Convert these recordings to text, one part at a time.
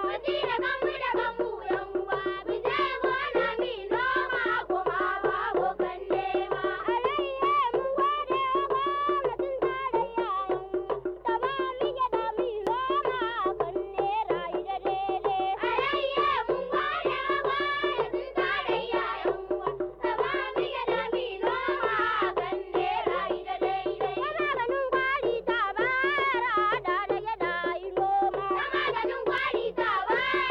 Maganin kwari ta ba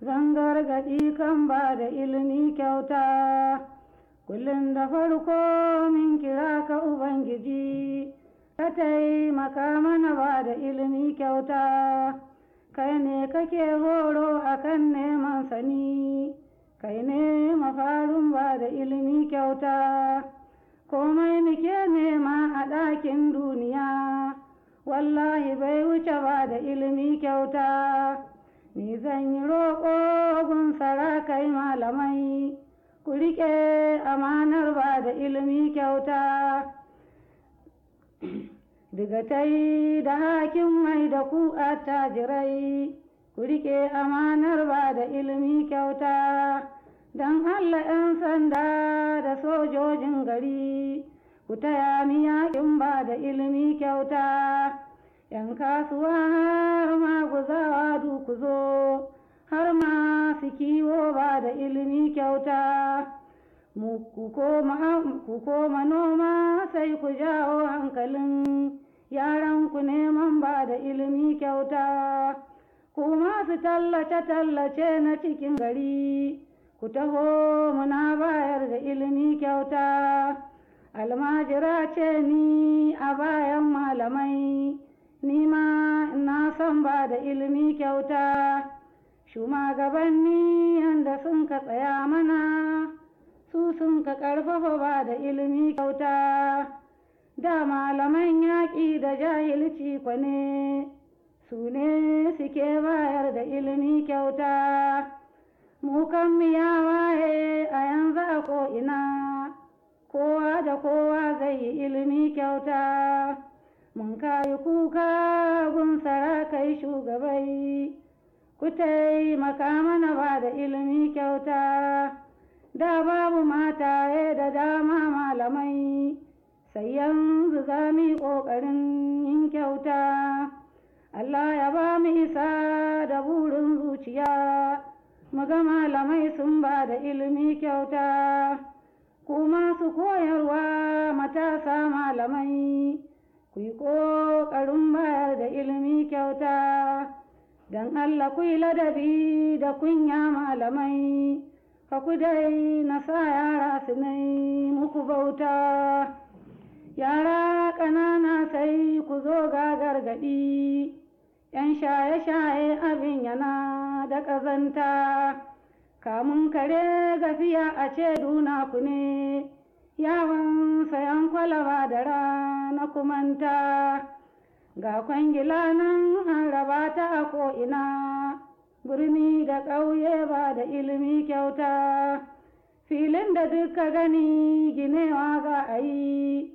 zan gargaɗi kan ba da ilimi kyauta kullum da farko min kira ka ubangiji ka taimaka mana ba da ilimi kyauta kai ne kake horo akan neman sani kai ne mafarin ba da ilimi kyauta komai muke nema a ɗakin duniya wallahi bai wuce ba da ilimi kyauta ni zan yi roƙo gun sarakai malamai ku riƙe amanar ba da ilimi kyauta digatai da hakin mai da ku attajirai ku riƙe amanar ba da ilimi kyauta don allah 'yan sanda da sojojin gari ku taya mi yaƙin ba da ilimi kyauta ‘yan kasuwa har ma guzawa ku zo har ma su kiwo ba da ilimi kyauta ku koma noma sai ku jawo hankalin yaran ku neman ba da ilimi kyauta ku masu tallace-tallace na cikin gari ku taho muna bayar da ilimi kyauta almajira ce ni a bayan malamai ni ma na san ba da ilimi kyauta shugabanni yanda sun ka tsaya mana su sun ka ƙarfafa ba da ilimi kyauta da malaman yaƙi da jahilci kwane su ne suke bayar da ilimi kyauta mu kan ya waye a yanzu a ko'ina kowa da kowa zai yi ilimi kyauta mun kayi kuka gun sarakai shugabai ku taimaka mana ba da ilimi kyauta da babu mataye da dama malamai sai yanzu za mu yi ƙoƙarin yin kyauta Allah ya ba mu isa da burin zuciya mu ga malamai sun ba da ilimi kyauta ku masu koyarwa matasa malamai ku yi ƙoƙarin bayar da ilimi kyauta don Allah ku yi ladabi da kunya malamai ka ku dai na sa yara su nai muku bauta yara ƙanana sai ku zo ga gargaɗi ‘yan shaye-shaye abin yana da ƙazanta kamun kare gafiya a ce duna ku ne yawon sayan kwalaba da rana kumanta ga kwangila nan an raba ta a ko'ina birni da ƙauye ba da ilimi kyauta filin da duka gani ginewa za a yi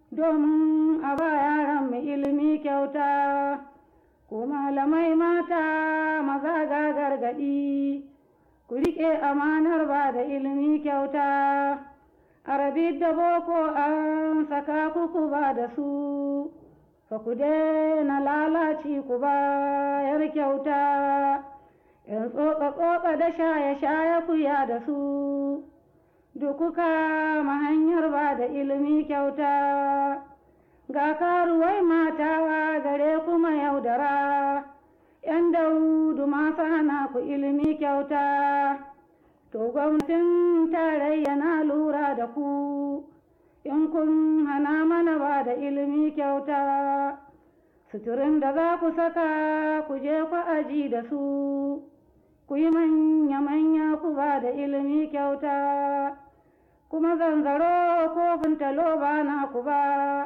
domin a ba yaran mu ilimi kyauta ku malamai mata maza ga gargaɗi ku riƙe amanar ba da ilimi kyauta arabi da boko an saka kuku ba da su fa ku daina lalaci ku bayar kyauta in tsotsa-tsotsa da shaye-shaye ku ya da su dukuka ma hanyar ba da ilimi kyauta ga karuwai mata gare kuma yaudara ‘yan daudu masu hana ku ilimi kyauta to gwamnatin tarayya na lura da ku in kun hana mana ba da ilimi kyauta suturin da za ku saka ku je ku aji da su ku yi manya-manya ku ba da ilimi kyauta kuma zanzaro kofin talo ba na ku ba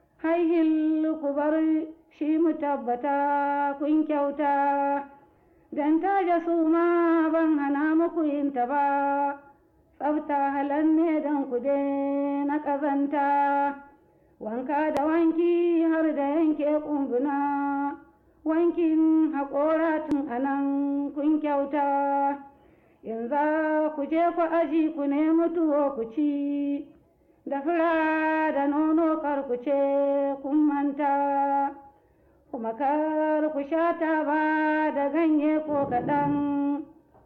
haihil ku bar shi mu tabbata kun kyauta don taje su ma ban hana muku yin ta ba tsafta halan ne don ku na ƙazanta wanka da wanki har da yanke ƙumbuna wankin haƙora tun anan kun kyauta in za ku je ku aji ku nemi tuwo ku ci da fura da nono kar ku ce kun manta kuma kar ku sha taba da ganye ko kaɗan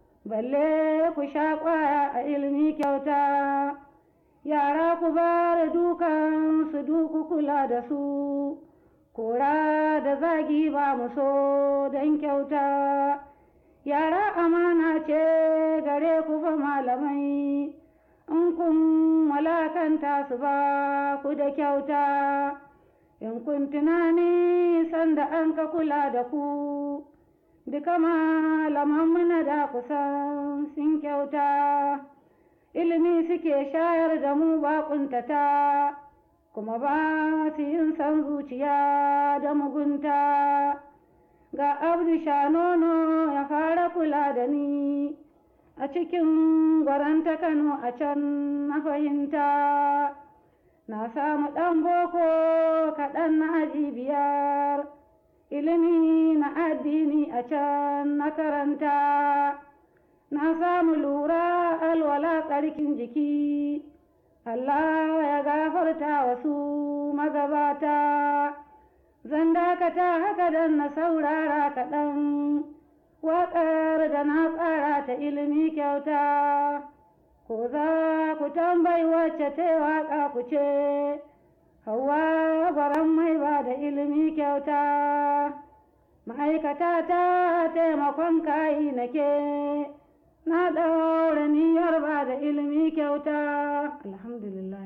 balle ku sha ƙwaya a ilimi kyauta yara ku bar dukan su duku kula da su kora da zagi ba mu so don kyauta yara amana ce gare ku fa malamai in kun walakanta su ba ku da kyauta in kun tunani sanda an ka kula da ku duka malaman muna da kusan sun kyauta ilimi suke shayar da mu baƙuntata kuma ba su yin san zuciya da mugunta ga abdu nono ya fara kula da ni a cikin gwaranta kano a can na fahimta na samu ɗan boko kaɗan na aji biyar ilimi na addini a can na karanta na samu lura alwala tsarkin jiki Allah ya gafarta wasu magabata zan dakata haka dan na saurara kaɗan waƙar da na tsara ta ilimi kyauta ko za ku tambayi wacce ta waƙa ku ce hawa baran mai ba da ilimi kyauta ma'aikata ta taimakon kayi nake na ɗaura niyyar ba da ilimi kyauta alhamdulillah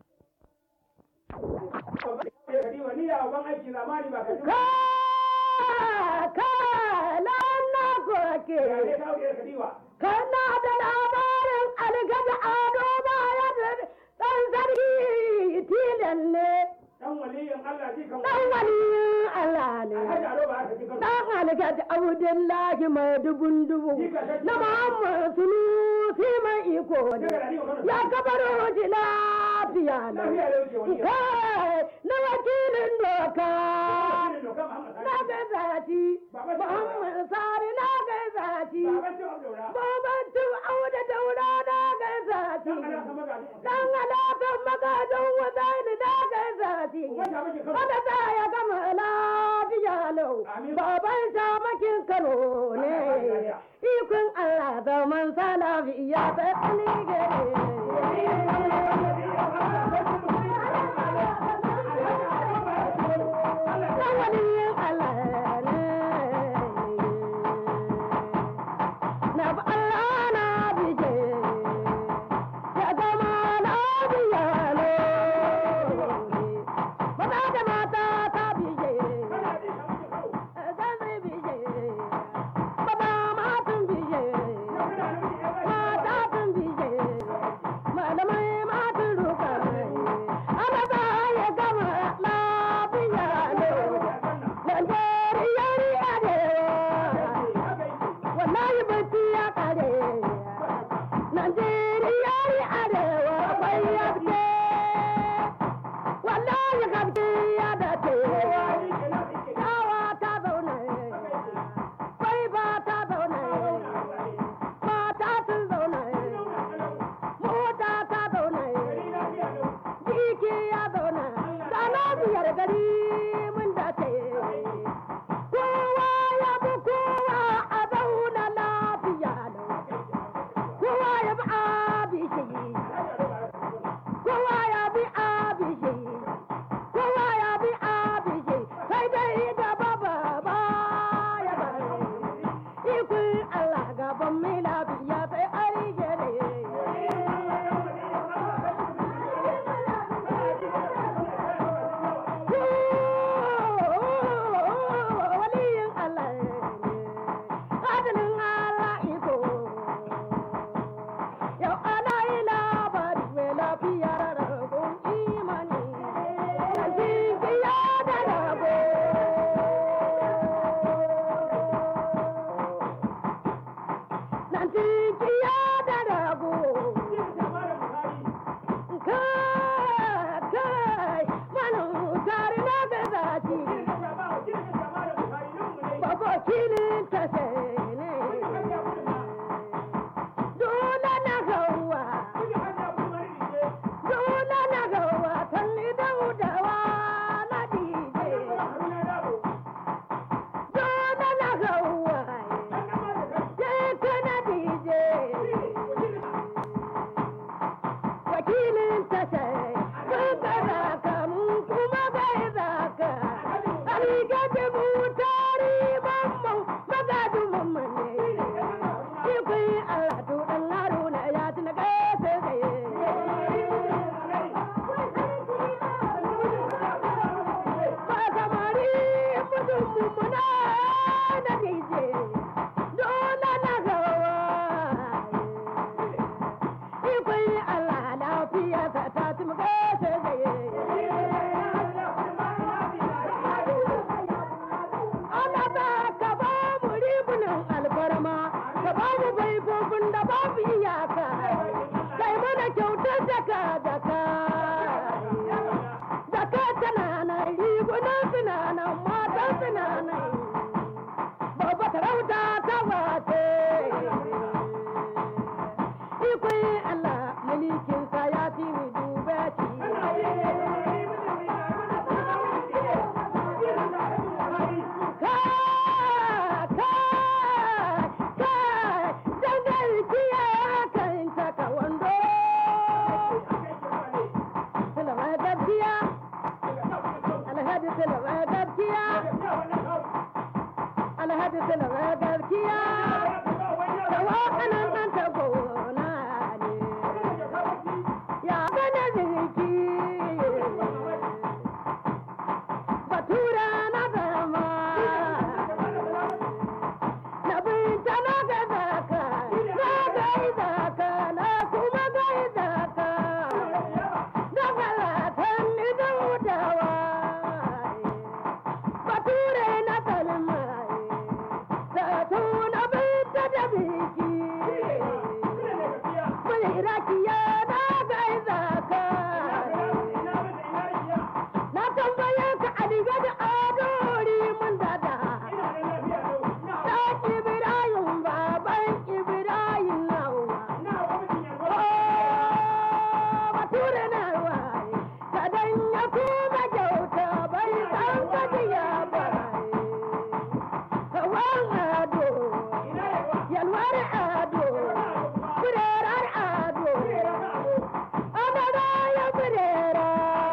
kana da labarin algaji ado baya da ɗan sarki tilan ne Dan waliyin Allah ji kan ɗan waliyin Allah ne Alhaji Ado ba aka ji kan ɗan algaji abdullahi mai dubun dubu na muhammad sunusi mai iko ne ya kabaro ji lafiya ne Lafiya da wuce waliyin. kai na wakilin doka Wakilin doka Muhammad Sani. na gaisa ci muhammad sari na gaisa ci Baban Shehu Abdaura. babancin auda daura na gaisa ci Dan Allah ka magana. dan alaƙar magajin wadani na gaisa ci Uban ta miki kan. wanda ta ya gama lafiya lau Amin. baban shamakin kano ne ikon allah zaman salafiya sai alige dan waliyin allah ne na bi allah na bije ya zama lafiya lau maza da mata ta bije zan bije baba matan bije mata tun bije malamai matan ruka ana za ya gama lafiya lau Najeriya ni arewa wallahi bacci ya kare Najeriya ni arewa bai yabke wallahi gabce ya dace Yawa ta zaune bai ba ta zaune mata sun zaune mota ta zaune jiki ya zaune sana biyar gari mun dace kowa ya bi kowa a zauna lafiya lau kowa ya bi abishi kowa ya bi abishi kowa ya bi abishi sai dai gaba baba ya bare ikon Allah gaban mai lafiya sai ai gere waliyin Allah ne adalin Allah iko yau ana yi labari mai lafiyar ragon imani da jinkiya da rago nan jinkiya da rago kai kai manan tare na gazaci baba kilin ta sai ne dole na gawa dole na gawa kalli daudawa na dije dole na gawa je kana dije wakilin ta sai kun gaza ka mun kuma bai zaka Aliga da mu tari mamman mai gaskiya da wakanan ɗan tagona ne ya gane ziki batura na zama na binta na gaida ka na gaida ka na kuma gaida ka na falatan ni da hutawa bature na kalma da tuna binta da biki mai rakiya na gaida ka na tambaye ka aliga da adori mun dada ɗan ibrahim baban ibrahim nawa bature na waye kadan ya kuma kyauta bai san gajiya ba hawan ado yalwar ado kurerar ado adada ya kurera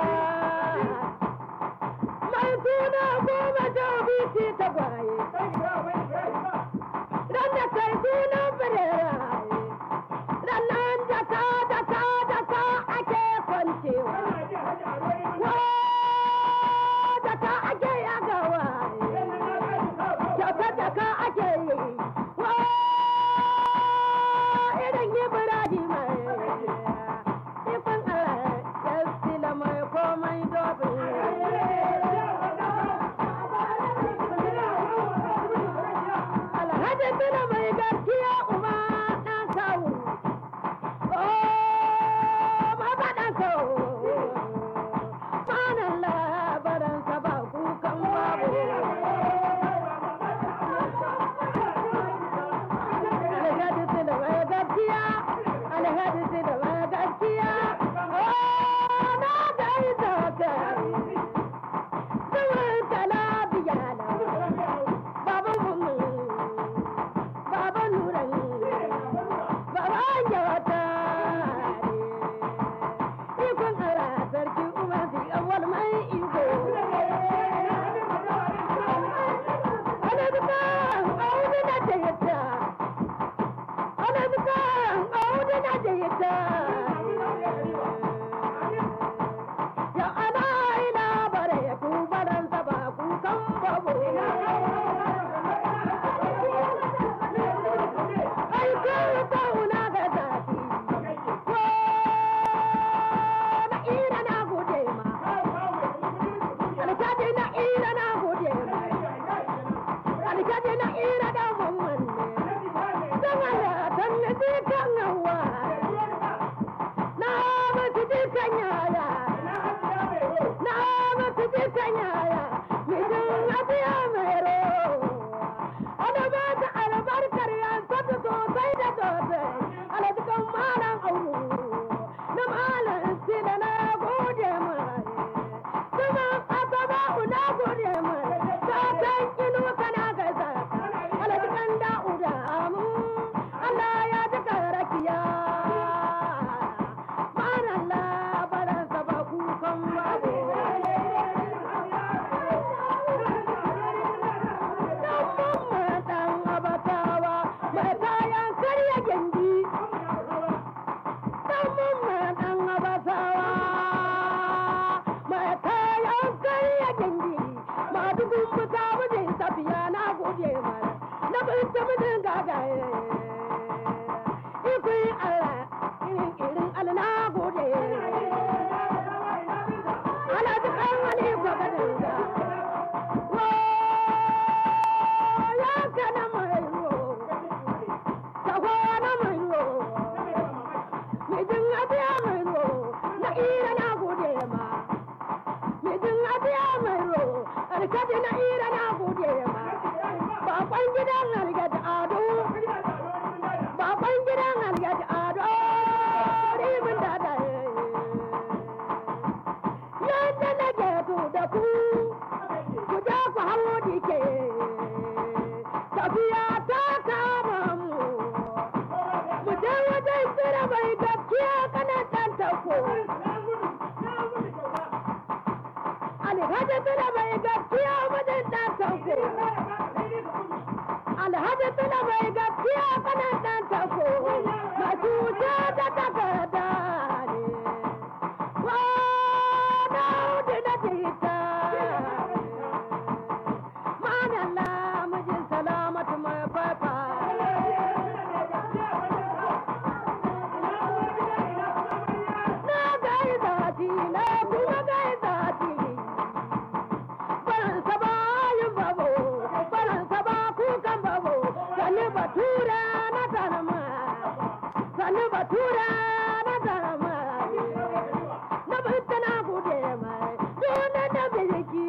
mai suna goma ta biti ta gwaye ran da kai sunan bireraye rannan jaka jaka jaka ake kwancewa wa jaka ake yagawaye jaka jaka ake yi wa irin ibrahim ikon allah ya sila mai komai dobin Alhaji Bello mai gaskiya uba ɗan kawo. Oh, baba ɗan kawo. Manan labaransa ba kukan babu. Alhaji Bello mai gaskiya. Alhaji Bello mai gaskiya. Oh, na gaida kai. Zuwan talabiya na. Baba Mummu. Baba Nuran, Baba Yawata, ikon ara sarki Umar fi awal mai iko. Ana duka audu na jayyata, ana duka audu na jayyata. Ya ana ina bare kubaran saba kukan babo. Ai kai kauna ga zafi, ko na ira na gode ma, alkaji na ira na gode ma, alkaji na ira da mamman ne, don Allah dan na ji kan hawa, na mutu ji kan yaya, na mutu ji kan yaya, mijin abiya mai ro, ana ba ta albarkar yansa ta sosai da sosai, alajikan malam auru, na malam sila na gode mai, kuma asaba na gode mai, satan inu kana gaisa, alajikan da'uda amu, Allah ya ji karakiya. Malam labaransa ba kukan babu. Dan abatawa mai kayan karya gindi. Dan dan abatawa mai kayan karya gindi. Madugun buta mijin tafiya na gode mara. Na binta mijin gagaye. Ikui Allah irin irin Allah na gode. Ala dukan wani gwagwadin ga. ya kana mai ro taho na mai ro mijin abiya mai ro na ira na gode ma mijin abiya mai ro alkaji na ira na gode ma bakon gidan algaji ado bakon gidan algaji ado rimin da da yadda na geto da ku ku je ku hawo dike tafiya ta kama mu mu je wajen tsira mai gaskiya kana dan tako alhaji tsira mai gaskiya wajen dan tako batura na zanama sani batura na zanama na bata na gode mai dole da biliki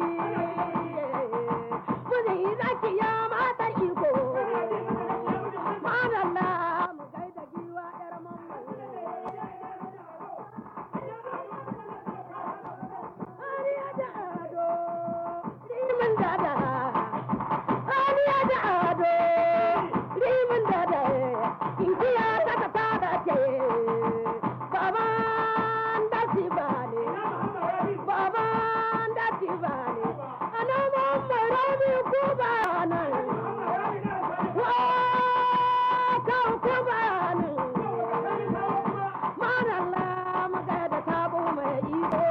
muni zaki ya mata iko madalla mu gaida giwa yar mamman Aliya da ado rimin dada Aliya da ado rimin dada Igiya ta ta tada ce Baban da shi bane Baban da shi bane Ana mamman rabi ko ba nan Wa kan ko ba nan Manalla magada tabo mai iko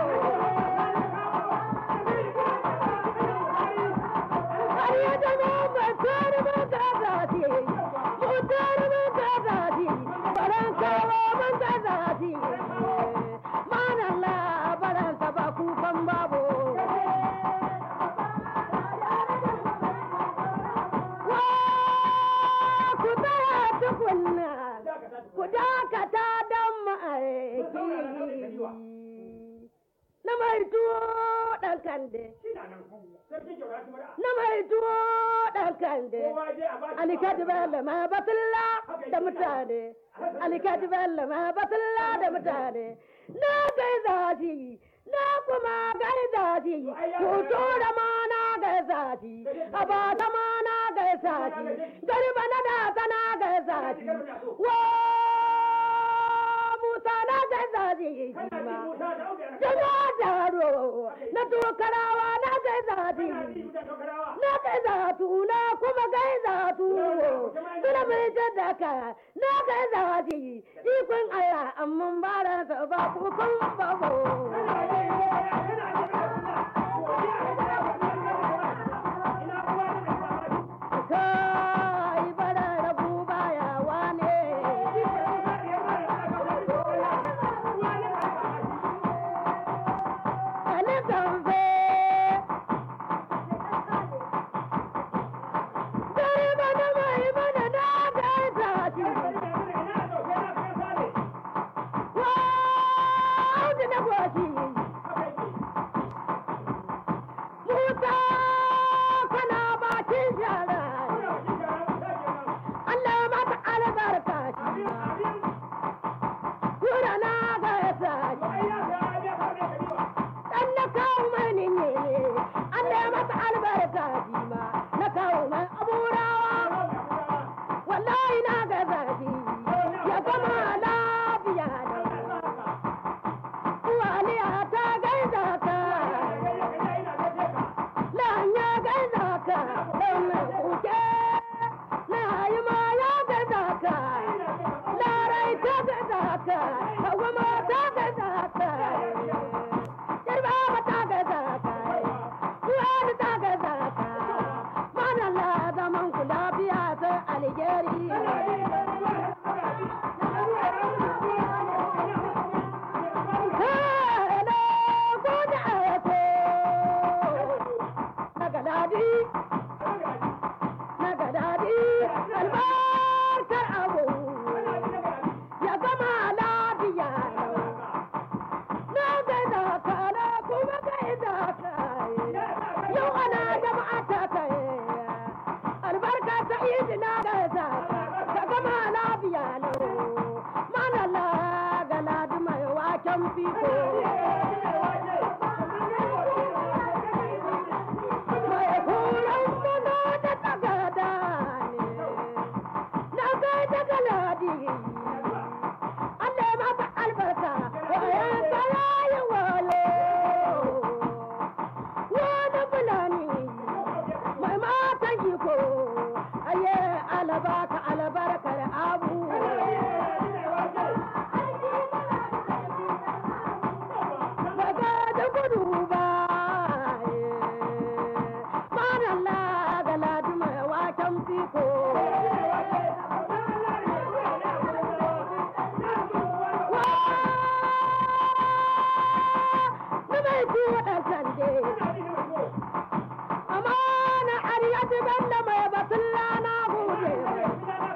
Ku dakata don ma'aiki na mai tuwo ɗan kande. na mai tuwo ɗan kande alikati bello ma batilla da mutane alikati bello ma batilla da mutane na gai zafi na kuma gai zafi hoto da ma na gai zafi a ba ta ma na gai zafi garba na da ta na gai zafi wa musa na gai zafi ma jama daro na tokarawa na gai zafi na kai zatu na kuma kai zatu suna mai jaddaka na kai zati ikon Allah amma ba da sa ba kukan babo kai bara rabu baya wane ani kamfe Dare bana mai mana na kai zati Wow, da na gwashi Musa kana bakin shara Allah mata albarka shi Kura na ga yasa Dan na kawo mani ne Allah mata albarka shi ma na kawo mai aburawa Wallahi na ga zafi ya gama lafiya da Uwaliya ta gaida ka Lanya gaida ka Ɗan kuke Na yi ma ya gaida ka Larai ta gaida ka Hawa ma ta gaida ka Yarba ma ta gaida ka Uwali ta gaida ka Manala zaman ku lafiya sai alheri Hello, good ako. Nagadadi, nagadadi, albarkar abu. Ya gama lafiya lau. Na gaida ka na kuma gaida ka. Yau ana jama'a ta kai. Albarka ta idi na gaida ka. Ka gama lafiya lau. Manala galadi mai waken fiko. Mai horon mana da tagada ne, na gai da galadi. Allah mata albarka, wayan kaya yi walo. Wani fulani, mai matan iko, aye alabaka albarkar abu. Daga da gudu ba, manalla galadi mai waken fiko. Na mai tuwo ɗan sande, amana ariyati banda mai batulla na gode.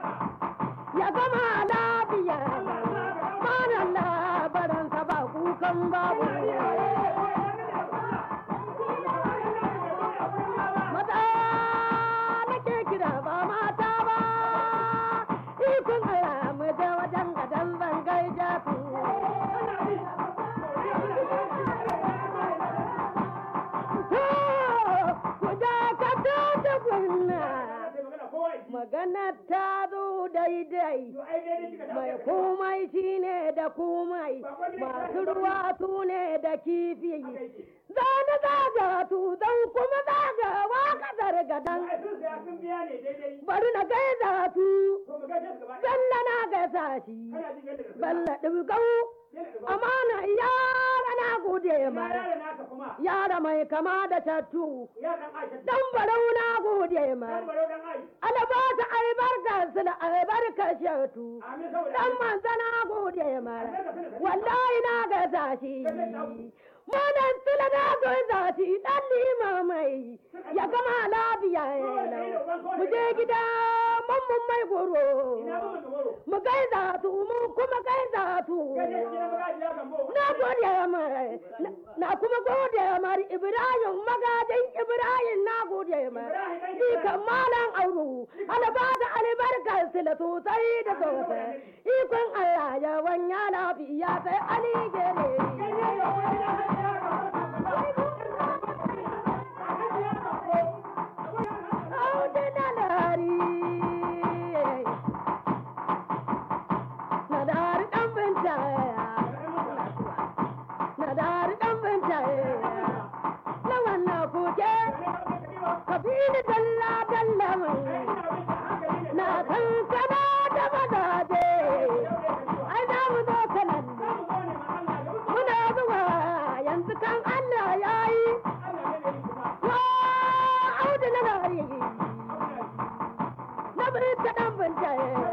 ranar ta zo daidai To ai dai kika da. mai komai shi ne da komai masu ruwa su ne da kifi zane zaga tu zan kuma zaga wa kasar gadan Ai sun saya sun biya ne daidai. bari na gaisa su To mu gaishe su gaba ɗaya. balla na gaisa shi Kana jin yadda da su. balla ɗibgau Yana da ba. amana yara na gode Ina mara yaro naka kuma. yara mai kama da tattu Ya dan Aisha. dan barau na gode Dan mara baro dan Aisha. alabata albarka su da albarka shatu Amin saboda. dan manzana gode mara wallahi na gaisa shi Madan tula na gaisa shi dan limamai ya gama lafiya yana mu je gida mamman mai goro Ina mun da goro. mu gaisa su mu kuma gaisa su Gaje gidan magaji ya gambo. na gode mai na kuma gode mar Ibrahim magajin Ibrahim na gode mai Ikan malam auru albada albarkar sila sosai da sosai ikon Allah ya wanya lafiya sai Ali gere Audu na lari na dari dan binta na dari dan binta na wannan kuke kabili dalla dalla mai na san kana da madaje ai za mu zo kanan muna zuwa yanzu kan Allah ya yi wa audu na lari na bari ta dan binta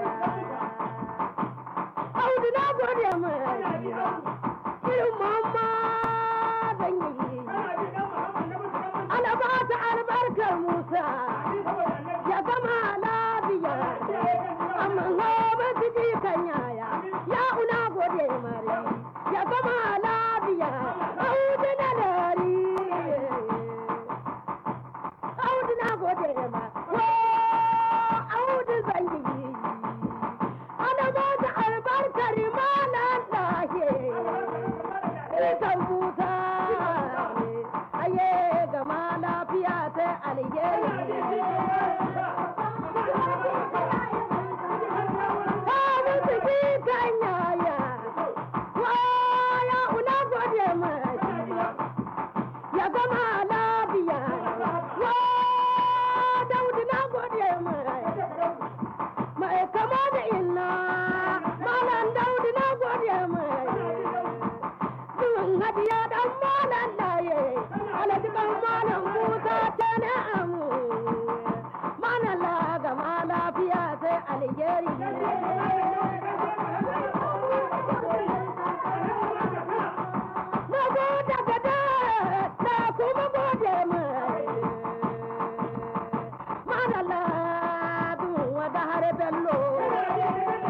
audu na gode mai irin mamma zan yi ana ba ta albarkar musa ya gama lafiya amma hobe su ji kan yaya ya una gode mare ya gama lafiya audu na dari audu na gode ma wo audu zan yi ana ba ta albarkar malan lahe ita buta aye gama lafiya sai alheri Babu ciki kan yaya, waya una gode mashi, ya gama lafiya, wa daudu na gode mashi. mai kama da inna malam daudu na gode mai zuwan hadiya dan malam laye alaji kan malam musa ta na amu malam la gama lafiya sai alheri na gode gada na kuma gode mai malam la duwa da har bello